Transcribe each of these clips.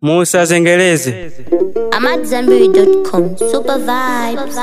musazengereze AmadZanbury.com. Super vibes.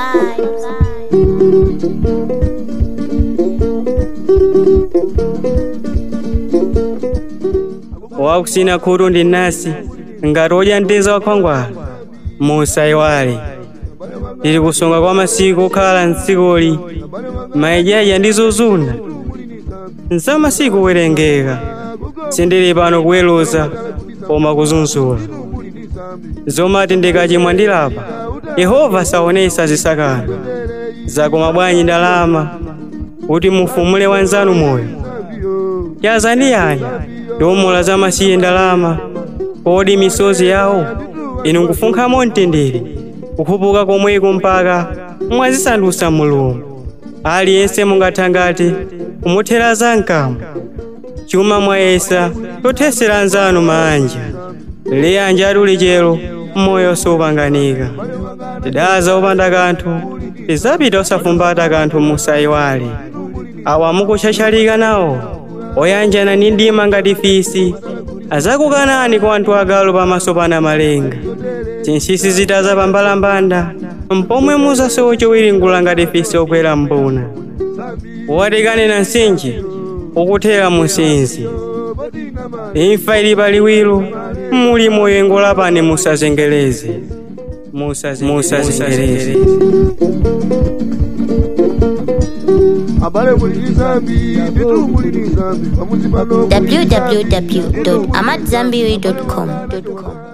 wakusina khutu ndi nasi ngati odya mteza wakhwangwala musayiwale tili kusunga kwa masiku okhala mtsikoli mayidyadya ndi zozuna nzamasiku werengeka sindili pano kuweruza koma kuzunzula zomati ndikachimwa ndilapa yehova saonesa zisakano zakoma bwanyi ndalama kuti mufumule wanzanu moyo yazandiyanya ndiwomula zamasiye ndalama kodi misozi yawo inu nkufunkhamo mtendere kukhupuka komweko mpaka mwazisandutsa mulungu aliyense mungathangati kumuthera zamkamo chuma mwayesa tothesera anzanu manja liyanja atuli chero moyo sopanganika tidaza opanda kanthu tizapita osafumbata kanthu musayiwale awa mukuchachalika nawo oyanjana ndi ndima ngati fisi azakukanani kwa anthu agalu pamaso pana malenga zinsinsi zitaza pambalambanda mpomwe muzasowa chowiringula ngati fisi okwera mbuna watikane na nsinji ukuthera musinzi imfa ili paliwiro muli moyengo lapani musazengereze musazengereze abale mulini zambi nditu mulini zambi pamuzi pano www.amadzanbury.com.